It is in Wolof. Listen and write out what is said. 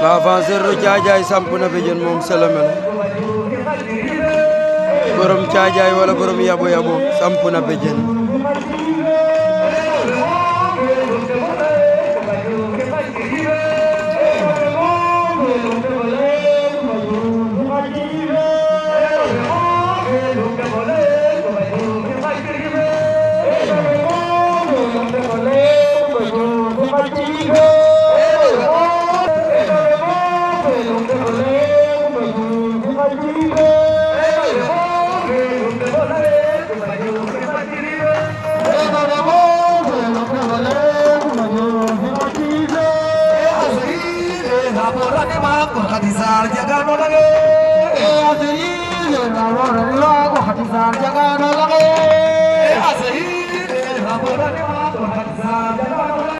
l'avanceur ru Caajaay samp na béjjën moom Sélomé borom Caajaay wala borom yabo yabo samp na béjjën Hadizar jaga no lage, asiri na wara ni wa ko hadizar jaga no lage, asiri na wara ni wa ko hadizar jaga no lage.